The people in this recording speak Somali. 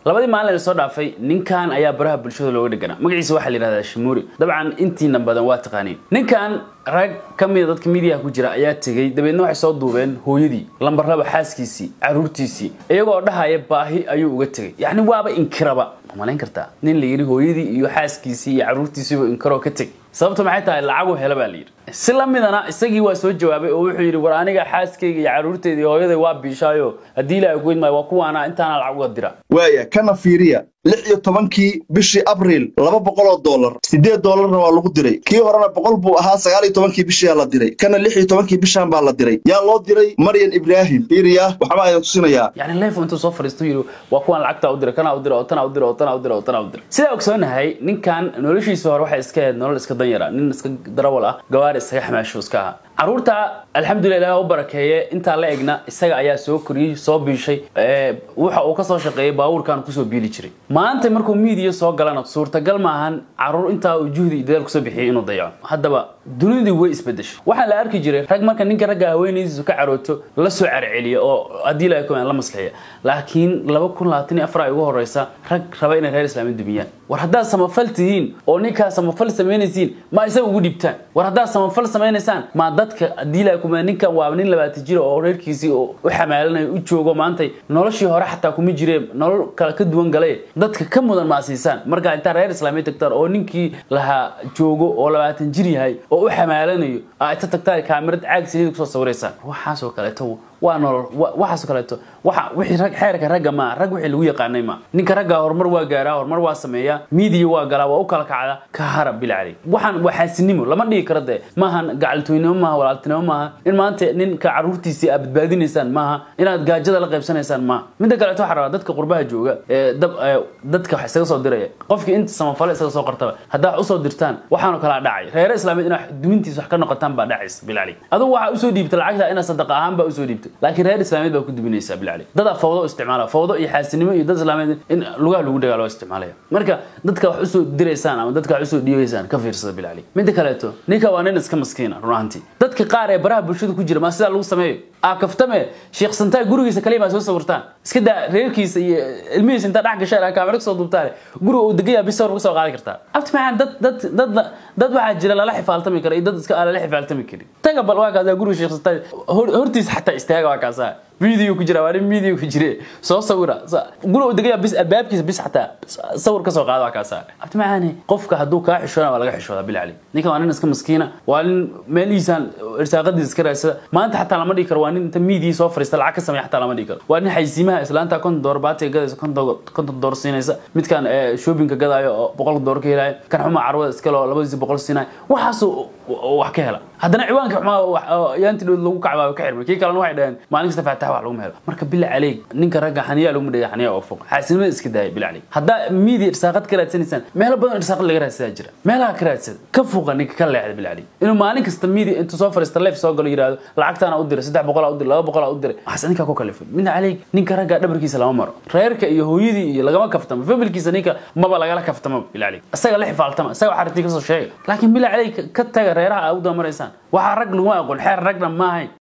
labadii maalin ee soo dhaafay ninkan ayaa baraha bulshada looga dhegana magaciisa waxaa la yidhahdaa shamuuri dabcan intiina badan waa taqaaniin ninkan rag ka mida dadka midiyaha ku jira ayaa tegey dabeedna waxay soo duubeen hooyadii lambar laba xaaskiisii caruurtiisii iyagoo dhahaya baahi ayuu uga tegey yacni waaba inkiraba ma malayn kartaa nin la yidhi hooyadii iyo xaaskiisii iyo caruurtiisiiba inkiroo ka teg sababta maxay tahay lacagu hela baa la yidhi si la midana isagii waa soo jawaabay oo wuxuu yidhi war aniga xaaskayga iyo caruurteyda iyo hooyaday waa biishaayo haddii ilaahay ku idmaayo waa kuwaana intaana lacag uga dira waaya kana fiiriya lix iyo tobankii bishii abriil laba boqol oo dollar siddeed dollarna waa lagu diray kii horena boqol buu ahaa sagaal iyo tobankii bishiyaa la diray kana lix iyo tobankii bishaan baa la diray yaa loo diray maryan ibraahim fiiriya waxbaa idin tusinayaa yani leef intuu soo fadhiisto yidhi waa kuwan lacagtaa u diray kanaa u diray oo tanaa u diray oo tanaa u diray oo tanaa u diray sidaa ogsoonahay ninkan noloshiisa hore waxay iska ahayd nolol iska danyara nin iska darawal ah gawaari isaga xamaasho iska ahaa caruurta alxamdulilah ilaah u barakeeye intaa la egna isaga ayaa soo koriyey soo biishay waxa uu kasoo shaqeeyey baabuurkan kusoo biili jiray maanta markuu miidiya soo galana suurtagal maahan caruur intaa uu juhdi iyo dadaal kusoo bixiyey inuu dayaco haddaba dunidii way isbedeshay waxaa la arki jiray rag marka ninka ragga haweenaydiisu ka carooto la soo carceliya oo haddii ilahay kumaan la maslaxiya laakiin laba kun labaatan iyo afar ay ugu horeysa rag raba inay reer islaamiya dumiyaan war haddaad samafal tihiin oo ninkaa samafal samaynaysiin ma isaga ugu dhibtaan war haddaad samafal samaynaysaan ma dadka haddii ilahay kumaan ninkan waa nin labaatan jira oo reerkiisii u xamaalanayo u joogo maantay noloshii hore xataa kuma jireen nolol kale ka duwan galay dadka ka mudan maa siisaan markaa intaa reer islaamiya tagtaan oo ninkii lahaa joogo oo labaatan jir yahay oo u xamaalanayo aa inta tagtaan kaamirad caag saliid kusoo sawiraysaan waxaasoo kaleeto waa nolol waxaasoo kaleeto waxa wixii rag xeerka ragga ma rag wixii lagu yaqaanay ma ninka ragga horumar waa gaaraa horumar waa sameeyaa miidiya waa galaa waa u kala kacda ka harab bilcali waxaan waa xaasinimo lama dhigi karo dee maahan gacaltooynimo maaha walaaltinimo maaha in maanta ninka caruurtiisii aad badbaadinaysaan maaha inaad gaajada la qaybsanaysaan maaha midda kaleeto waxaa rabaa dadka qurbaha jooga ee dab dadka wax isaga soo diraya qofkii inta samafale isaga soo qartaba haddaa wax usoo dirtaan waxaanoo kalaa dhacay reere islaamiyeed inaad dumintiisa wax ka noqotaan baa dhacaysa bilcali adigu waxaa usoo dhiibta lacagta inaad sadaqa ahaan baa usoo dhiibta laakiin reer islaamiyeed baa ku duminaysaa bilcali dadaa fawdo isticmaala fawdo iyo xaasinimo iyo dad islaamiyeed in lugaha lagu dagaalo isticmaalaya marka dadka wax usoo diraysaan ama dadka wax usoo dhiibaysaan ka fiirsada bilcali midda kaleeto ninka waa nin iska maskiina run ahantii dadka qaar ee baraha bulshada ku jira maa sidaa lagu sameeyo aa kaftame sheekh santaay gurigiisa kaliya maa soo sawirtaan iska daa reerkiisa iyo ilmihiisa intaa dhex gashaan aa kaamera kasoo duubtaane guriga uu degan yahay bis sawir kasoo qaadi kartaa abti maxaa dad dad dad dad waxaa jira lala xifaaltami kara iyo dad iska aan lala xifaaltami karin taga bal waa kaasaa guriga sheekh santaay hortiisa xataa istaaga waa kaasaa video ku jira waa nin video ku jire soo sawira guriga uu degan yahay bis albaabkiisa bis xataa sawir kasoo qaada waa kaasaa abti maxaane qofka hadduu kaa xishoona waa laga xishoodaa bilcali ninkan waa nin iska maskiina waa nin meelihiisaan irsaaqadiisa iska raadsada maanta xataa lama dhigi karo waa nin inta miidiyi soo fariista lacag ka sameeya xataa lama dhigi karo waa nin xaysiimaha islaanta konton door baatiga gadaysa konton door siinaysa midkan shoppingka gadaayo oo boqol door ka helaayo kan xuma carwada iskale oo labadiisi boqol siinayo waxaasuu wax ka hela haddana ciwaanka xumaa yaanti dhood lagu kacbaayo ka xirmay kii kalena waxay dhaheen maalin kasta faatax wax laguma helo marka bila caleeg ninka ragga xaniyaa laguma dhaya xaniyaa oo fog xaasinimada iska daaya bila caleeg haddaa miidiya irsaaqad ka raadsanaysaan meelo badan irsaaqad laga raadsadaa jira meelaha ka raadsada ka fuuqa ninka ka leexda bila caleeg inuu maalin kasta miidiya intuu soo fariista leef soo galo yidhaahdo lacagtaana u diray saddex boqolaa u diray laba boqolaa u diray waxaas ninkaa ku kalifay mina caleeg ninka ragga dhabarkiisa lama maro reerka iyo hooyadii iyo lagama kaftamo familkiisa ninka maba lagala kaftamo bila caleeg isaga la xifaaltama isaga waxaa rabtii kasoo sheega laakiin bila caleeg ka taga reeraha aa u damaraysaan waxaa rag laguma aqoon xeer ragna maahayn